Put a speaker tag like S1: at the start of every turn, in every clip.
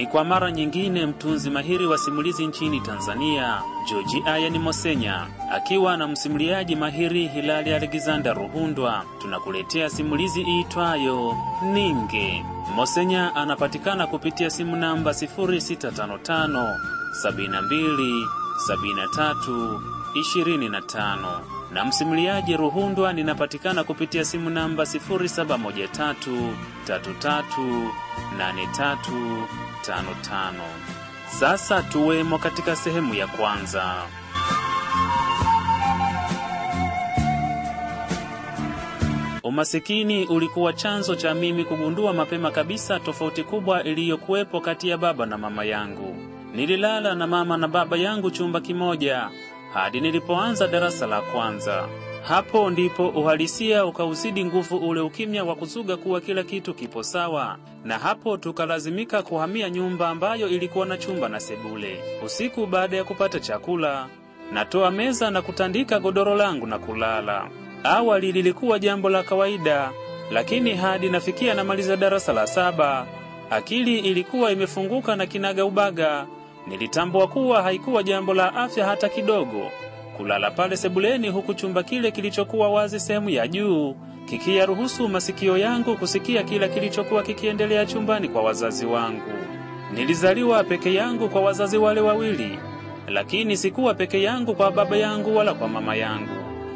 S1: ni kwa mara nyingine mtunzi mahiri wa simulizi nchini Tanzania, George Ayani Mosenya, akiwa na msimuliaji mahiri Hilali Alexander Ruhundwa, tunakuletea simulizi iitwayo Ninge. Mosenya anapatikana kupitia simu namba 0655 72 73 25 na msimuliaji Ruhundwa ninapatikana kupitia simu namba 0713 33 83 55. Sasa tuwemo katika sehemu ya kwanza. Umasikini ulikuwa chanzo cha mimi kugundua mapema kabisa tofauti kubwa iliyokuwepo kati ya baba na mama yangu. Nililala na mama na baba yangu chumba kimoja hadi nilipoanza darasa la kwanza. Hapo ndipo uhalisia ukauzidi nguvu ule ukimya wa kuzuga kuwa kila kitu kipo sawa, na hapo tukalazimika kuhamia nyumba ambayo ilikuwa na chumba na sebule. Usiku baada ya kupata chakula, natoa meza na kutandika godoro langu na kulala. Awali lilikuwa jambo la kawaida, lakini hadi nafikia namaliza darasa la saba, akili ilikuwa imefunguka na kinaga ubaga. Nilitambua kuwa haikuwa jambo la afya hata kidogo kulala pale sebuleni, huku chumba kile kilichokuwa wazi sehemu ya juu kikiyaruhusu masikio yangu kusikia kila kilichokuwa kikiendelea chumbani kwa wazazi wangu. Nilizaliwa peke yangu kwa wazazi wale wawili, lakini sikuwa peke yangu kwa baba yangu wala kwa mama yangu.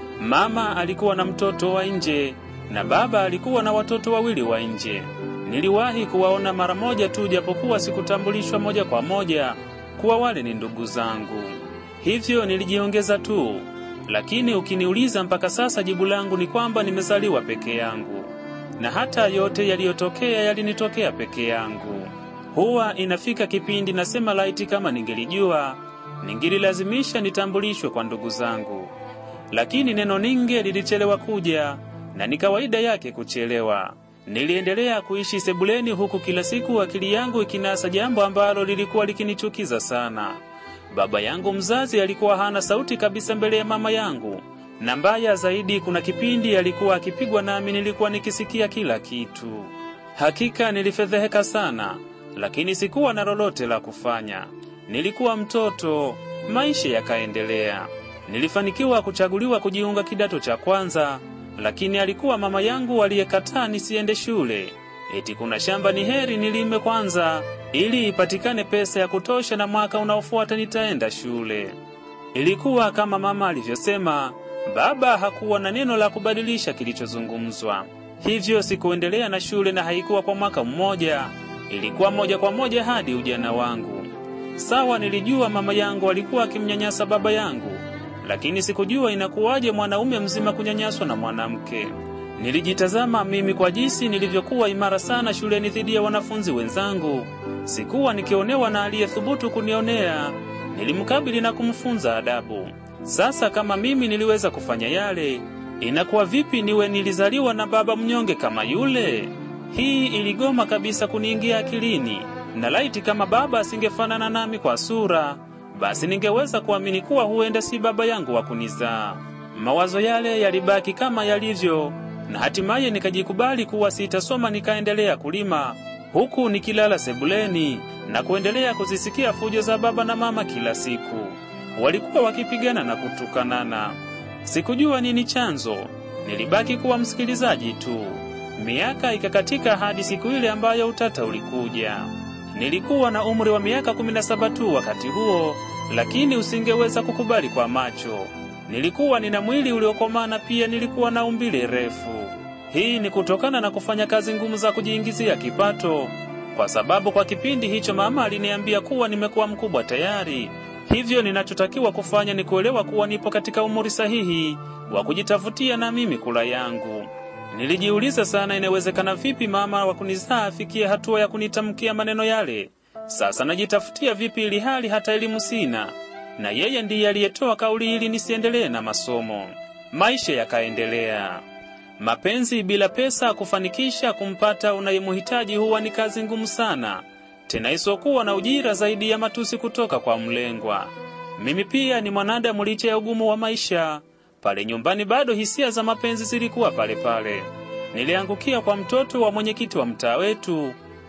S1: Mama alikuwa na mtoto wa nje na baba alikuwa na watoto wawili wa nje. Niliwahi kuwaona mara moja tu, japokuwa sikutambulishwa moja kwa moja kuwa wale ni ndugu zangu. Hivyo nilijiongeza tu, lakini ukiniuliza mpaka sasa, jibu langu ni kwamba nimezaliwa peke yangu, na hata yote yaliyotokea yalinitokea peke yangu. Huwa inafika kipindi nasema laiti kama ningelijua, ningelilazimisha nitambulishwe kwa ndugu zangu, lakini neno ninge lilichelewa kuja, na ni kawaida yake kuchelewa. Niliendelea kuishi sebuleni, huku kila siku akili yangu ikinasa jambo ambalo lilikuwa likinichukiza sana. Baba yangu mzazi alikuwa hana sauti kabisa mbele ya mama yangu, na mbaya zaidi, kuna kipindi alikuwa akipigwa nami nilikuwa nikisikia kila kitu. Hakika nilifedheheka sana, lakini sikuwa na lolote la kufanya. Nilikuwa mtoto. Maisha yakaendelea. Nilifanikiwa kuchaguliwa kujiunga kidato cha kwanza, lakini alikuwa mama yangu aliyekataa nisiende shule. Eti kuna shamba ni heri nilime kwanza ili ipatikane pesa ya kutosha na mwaka unaofuata nitaenda shule. Ilikuwa kama mama alivyosema, baba hakuwa na neno la kubadilisha kilichozungumzwa. Hivyo sikuendelea na shule na haikuwa kwa mwaka mmoja, ilikuwa moja kwa moja hadi ujana wangu. Sawa, nilijua mama yangu alikuwa akimnyanyasa baba yangu, lakini sikujua inakuwaje mwanaume mzima kunyanyaswa na mwanamke. Nilijitazama mimi kwa jinsi nilivyokuwa imara sana shuleni dhidi ya wanafunzi wenzangu. Sikuwa nikionewa na aliyethubutu kunionea. Nilimkabili na kumfunza adabu. Sasa kama mimi niliweza kufanya yale, inakuwa vipi niwe nilizaliwa na baba mnyonge kama yule? Hii iligoma kabisa kuniingia akilini, na laiti kama baba asingefanana nami kwa sura, basi ningeweza kuamini kuwa huenda si baba yangu wa kunizaa. Mawazo yale yalibaki kama yalivyo, na hatimaye nikajikubali kuwa sitasoma, nikaendelea kulima huku nikilala sebuleni na kuendelea kuzisikia fujo za baba na mama kila siku. Walikuwa wakipigana na kutukanana. Sikujua nini chanzo, nilibaki kuwa msikilizaji tu. Miaka ikakatika hadi siku ile ambayo utata ulikuja. Nilikuwa na umri wa miaka kumi na saba tu wakati huo, lakini usingeweza kukubali kwa macho. Nilikuwa nina mwili uliokomaa na pia nilikuwa na umbile refu. Hii ni kutokana na kufanya kazi ngumu za kujiingizia kipato, kwa sababu kwa kipindi hicho mama aliniambia kuwa nimekuwa mkubwa tayari. Hivyo ninachotakiwa kufanya ni kuelewa kuwa nipo katika umri sahihi wa kujitafutia na mimi kula yangu. Nilijiuliza sana, inawezekana vipi mama wa kunizaa afikie hatua ya kunitamkia maneno yale? Sasa najitafutia vipi ili hali hata elimu sina, na yeye ndiye aliyetoa kauli ili nisiendelee na masomo. Maisha yakaendelea. Mapenzi bila pesa kufanikisha kumpata unayemhitaji huwa ni kazi ngumu sana, tena isokuwa na ujira zaidi ya matusi kutoka kwa mlengwa. Mimi pia ni mwanadamu licha ya ugumu wa maisha. Pale nyumbani bado hisia za mapenzi zilikuwa pale pale. Niliangukia kwa mtoto wa mwenyekiti wa mtaa wetu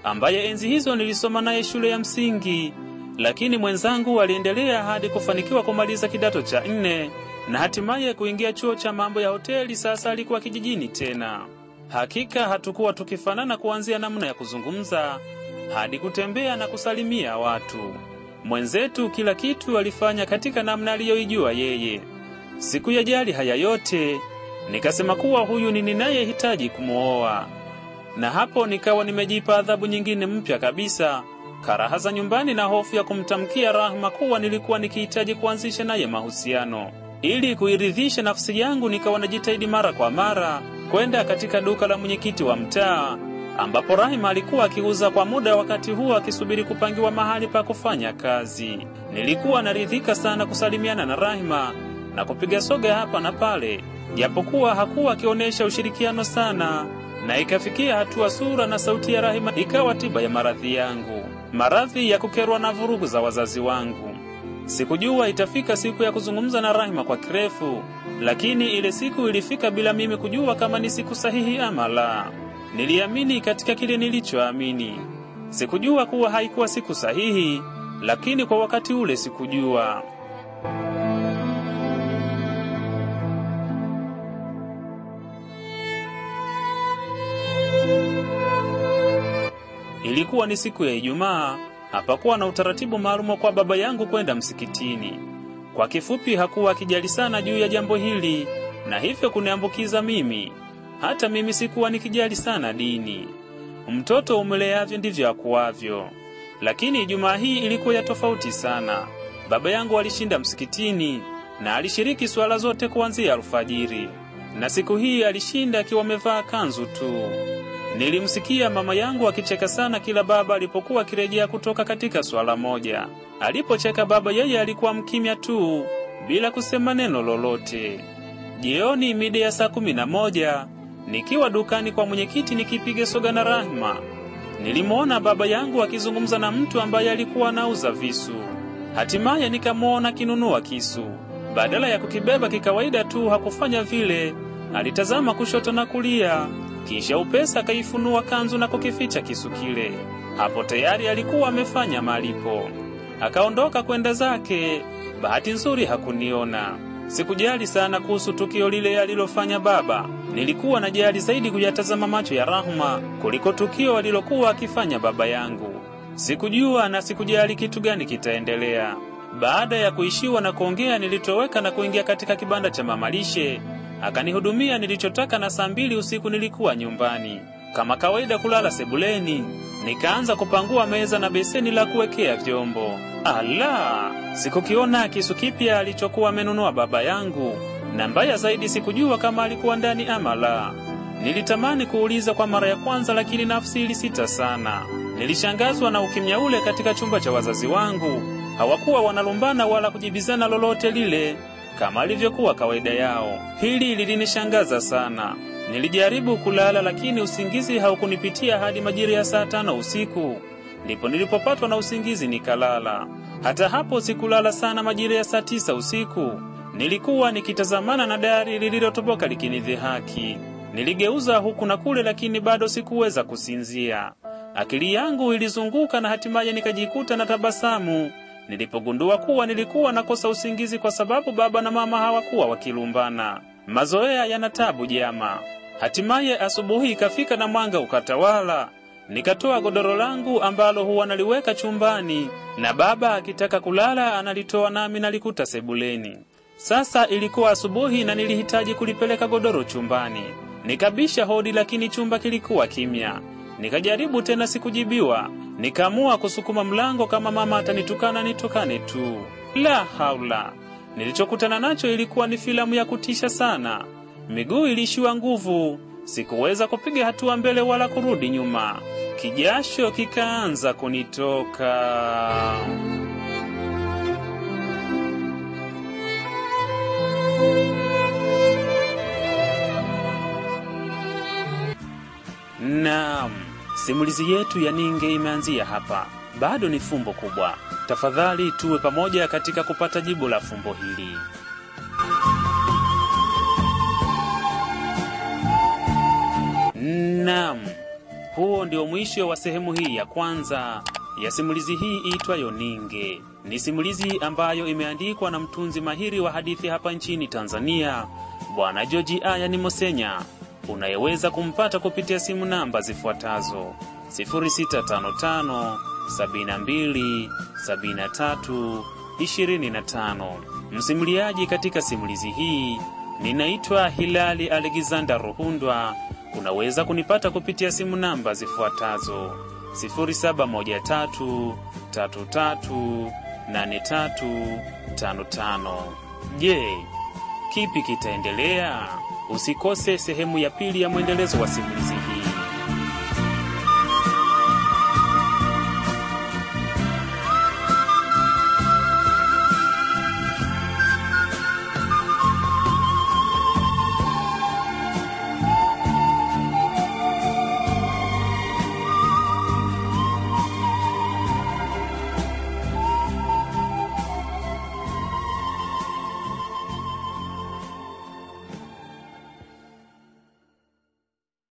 S1: ambaye enzi hizo nilisoma naye shule ya msingi, lakini mwenzangu aliendelea hadi kufanikiwa kumaliza kidato cha nne na hatimaye kuingia chuo cha mambo ya hoteli. Sasa alikuwa kijijini tena. Hakika hatukuwa tukifanana kuanzia namna ya kuzungumza hadi kutembea na kusalimia watu. Mwenzetu kila kitu alifanya katika namna aliyoijua yeye. Siku ya jali haya yote, nikasema kuwa huyu ni ninayehitaji kumwoa, na hapo nikawa nimejipa adhabu nyingine mpya kabisa, karaha za nyumbani na hofu ya kumtamkia Rahma kuwa nilikuwa nikihitaji kuanzisha naye mahusiano. Ili kuiridhisha nafsi yangu, nikawa najitahidi mara kwa mara kwenda katika duka la mwenyekiti wa mtaa ambapo Rahima alikuwa akiuza kwa muda, wakati huo akisubiri kupangiwa mahali pa kufanya kazi. Nilikuwa naridhika sana kusalimiana na Rahima na kupiga soga hapa na pale, japokuwa hakuwa akionyesha ushirikiano sana, na ikafikia hatua sura na sauti ya Rahima ikawa tiba ya maradhi yangu, maradhi ya kukerwa na vurugu za wazazi wangu. Sikujua itafika siku ya kuzungumza na Rahima kwa kirefu, lakini ile siku ilifika bila mimi kujua kama ni siku sahihi ama la. Niliamini katika kile nilichoamini. Sikujua kuwa haikuwa siku sahihi, lakini kwa wakati ule sikujua. Ilikuwa ni siku ya Ijumaa. Hapakuwa na utaratibu maalumu kwa baba yangu kwenda msikitini. Kwa kifupi, hakuwa akijali sana juu ya jambo hili, na hivyo kuniambukiza mimi. Hata mimi sikuwa nikijali sana dini. Mtoto umeleavyo ndivyo akuavyo. Lakini Ijumaa hii ilikuwa ya tofauti sana. Baba yangu alishinda msikitini na alishiriki swala zote kuanzia alfajiri, na siku hii alishinda akiwa amevaa kanzu tu. Nilimsikia mama yangu akicheka sana kila baba alipokuwa akirejea kutoka katika swala moja. Alipocheka baba, yeye alikuwa mkimya tu bila kusema neno lolote. Jioni mida ya saa kumi na moja nikiwa dukani kwa mwenyekiti nikipiga soga na Rahma, nilimwona baba yangu akizungumza na mtu ambaye alikuwa anauza visu. Hatimaye nikamwona akinunua kisu. Badala ya kukibeba kikawaida tu, hakufanya vile. Alitazama kushoto na kulia, kisha upesa akaifunua kanzu na kukificha kisu kile. Hapo tayari alikuwa amefanya malipo. Akaondoka kwenda zake. Bahati nzuri hakuniona. Sikujali sana kuhusu tukio lile alilofanya baba. Nilikuwa najali zaidi kuyatazama macho ya Rahma kuliko tukio alilokuwa akifanya baba yangu. Sikujua na sikujali kitu gani kitaendelea. Baada ya kuishiwa na kuongea, nilitoweka na kuingia katika kibanda cha mamalishe. Akanihudumia nilichotaka, na saa mbili usiku nilikuwa nyumbani kama kawaida kulala sebuleni. Nikaanza kupangua meza na beseni la kuwekea vyombo. Ala, sikukiona kisu kipya alichokuwa amenunua baba yangu, na mbaya zaidi sikujua kama alikuwa ndani ama la. Nilitamani kuuliza kwa mara ya kwanza, lakini nafsi ilisita sana. Nilishangazwa na ukimya ule katika chumba cha wazazi wangu. Hawakuwa wanalumbana wala kujibizana lolote lile kama ilivyokuwa kawaida yao. Hili lilinishangaza sana. Nilijaribu kulala, lakini usingizi haukunipitia hadi majira ya saa tano usiku, ndipo nilipopatwa na usingizi nikalala. Hata hapo sikulala sana. Majira ya saa tisa usiku nilikuwa nikitazamana na dari lililotoboka likinidhihaki. Niligeuza huku na kule, lakini bado sikuweza kusinzia. Akili yangu ilizunguka na hatimaye nikajikuta na tabasamu nilipogundua kuwa nilikuwa nakosa usingizi kwa sababu baba na mama hawakuwa wakilumbana. Mazoea yana tabu jama. Hatimaye asubuhi ikafika na mwanga ukatawala. Nikatoa godoro langu ambalo huwa naliweka chumbani, na baba akitaka kulala analitoa nami nalikuta sebuleni. Sasa ilikuwa asubuhi na nilihitaji kulipeleka godoro chumbani. Nikabisha hodi, lakini chumba kilikuwa kimya. Nikajaribu tena, sikujibiwa. Nikaamua kusukuma mlango, kama mama atanitukana nitukane tu. La haula! Nilichokutana nacho ilikuwa ni filamu ya kutisha sana. Miguu iliishiwa nguvu, sikuweza kupiga hatua mbele wala kurudi nyuma. Kijasho kikaanza kunitoka. Naam, simulizi yetu ya Ninge imeanzia hapa. Bado ni fumbo kubwa. Tafadhali tuwe pamoja katika kupata jibu la fumbo hili. Naam, Huo ndio mwisho wa sehemu hii ya kwanza ya simulizi hii iitwayo Ninge. Ni simulizi ambayo imeandikwa na mtunzi mahiri wa hadithi hapa nchini Tanzania, Bwana Joji Aya ni Mosenya, unayeweza kumpata kupitia simu namba zifuatazo 0655 72 73 25. Msimuliaji katika simulizi hii ninaitwa Hilali Alexander Ruhundwa. Unaweza kunipata kupitia simu namba zifuatazo 0713338355. Je, kipi kitaendelea? Usikose sehemu ya pili ya mwendelezo wa simulizi hii.